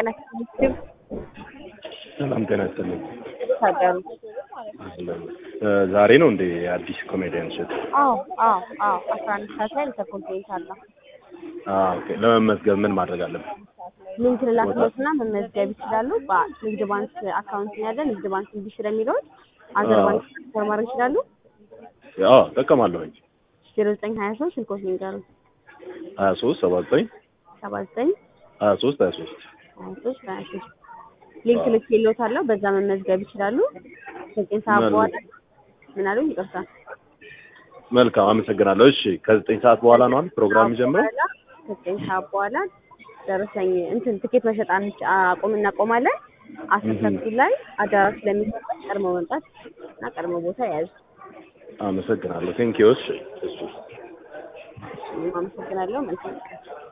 ጤና ይስጥልኝ። ሰላም ጤና ይስጥልኝ። ታደሩ እ ዛሬ ነው እንዴ አዲስ ኮሜዲያን ሸት? አዎ አዎ አዎ አስራ አንድ ሰዓት ላይ ኢንተርኮንቲኔንት አለ። አዎ ኦኬ። ለመመዝገብ ምን ማድረግ አለብን? ሊንክ ልላክሎትና መመዝገብ ይችላሉ። በንግድ ባንክ አካውንት ነው ያለ ንግድ ባንክ እንዲ ስለሚለውን አገር አዎ። ባንክ ትራንስፈር ማድረግ ይችላሉ። አዎ እጠቀማለሁኝ። ዜሮ ዘጠኝ ሀያ ሶስት ስልኮች ንገሩ ሀያ ሶስት ሰባ ዘጠኝ ሰባ ዘጠኝ ሀያ ሶስት ሀያ ሶስት ሀያ ሶስት ሀያ ሶስት ሊንክ ልክ የለዎታለሁ። በዛ መመዝገብ ይችላሉ። ዘጠኝ ሰዓት መልካም። በኋላ ምን አሉኝ? ይቅርታ መልካም አመሰግናለሁ። እሺ ከዘጠኝ ሰዓት በኋላ ነው አይደል ፕሮግራም የሚጀምረው? በኋላ ዘጠኝ ሰዓት በኋላ ደረሰኝ እንትን ትኬት መሸጥ አንች አቁም እናቆማለን። አስር እህ። ተኩል ላይ አዳራሽ ስለሚከፈት ቀድሞ መምጣት እና ቀድሞ ቦታ ያዙ። አመሰግናለሁ። ቴንኪው። እሺ እሺ እኔም አመሰግናለሁ። መልካም ቀን።